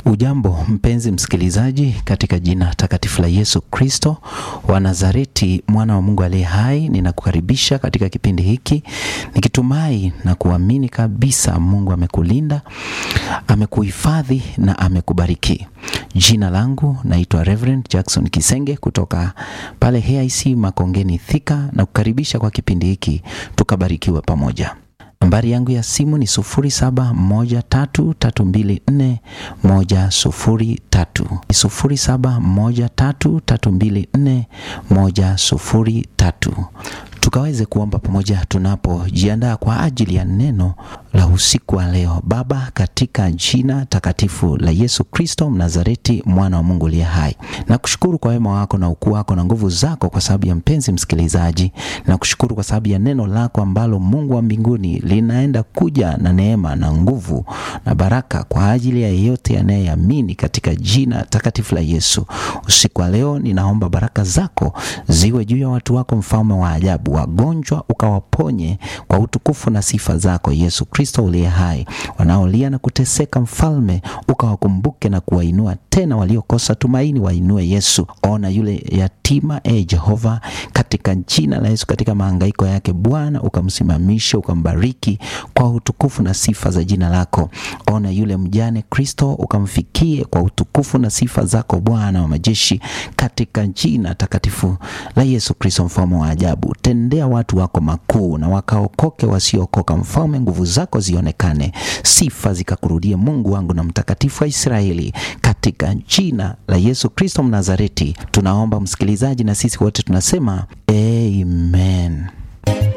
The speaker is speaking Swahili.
Ujambo mpenzi msikilizaji, katika jina takatifu la Yesu Kristo wa Nazareti, mwana wa Mungu aliye hai, ninakukaribisha katika kipindi hiki nikitumai na kuamini kabisa Mungu amekulinda, amekuhifadhi na amekubariki. Jina langu naitwa Reverend Jackson Kisenge kutoka pale HIC Makongeni Thika, na kukaribisha kwa kipindi hiki tukabarikiwe pamoja. Nambari yangu ya simu ni sufuri saba moja tatu tatu mbili nne moja sufuri tatu sufuri saba moja tatu tatu mbili nne moja sufuri tatu tukaweze kuomba pamoja tunapojiandaa kwa ajili ya neno la usiku wa leo. Baba, katika jina takatifu la Yesu Kristo Mnazareti, mwana wa Mungu aliye hai, na kushukuru kwa wema wako na ukuu wako na nguvu zako, kwa sababu ya mpenzi msikilizaji, na kushukuru kwa sababu ya neno lako ambalo Mungu wa mbinguni linaenda kuja na neema na nguvu na baraka kwa ajili ya yeyote anayeamini katika jina takatifu la Yesu. Usiku wa leo ninaomba baraka zako ziwe juu ya watu wako, mfalme wa ajabu wagonjwa ukawaponye kwa utukufu na sifa zako Yesu Kristo uliye hai. Wanaolia na kuteseka, mfalme ukawakumbuke na kuwainua tena. Waliokosa tumaini wainue Yesu. Ona yule yatima, e Jehova, katika jina la Yesu, katika mahangaiko yake Bwana ukamsimamishe, ukambariki kwa utukufu na sifa za jina lako. Ona yule mjane Kristo, ukamfikie kwa utukufu na sifa zako Bwana wa majeshi, katika jina takatifu la Yesu Kristo, mfalme wa ajabu tendea watu wako makuu na wakaokoke wasiokoka. Mfalme, nguvu zako zionekane, sifa zikakurudie, Mungu wangu na mtakatifu wa Israeli, katika jina la Yesu Kristo Mnazareti tunaomba, msikilizaji, na sisi wote tunasema amen.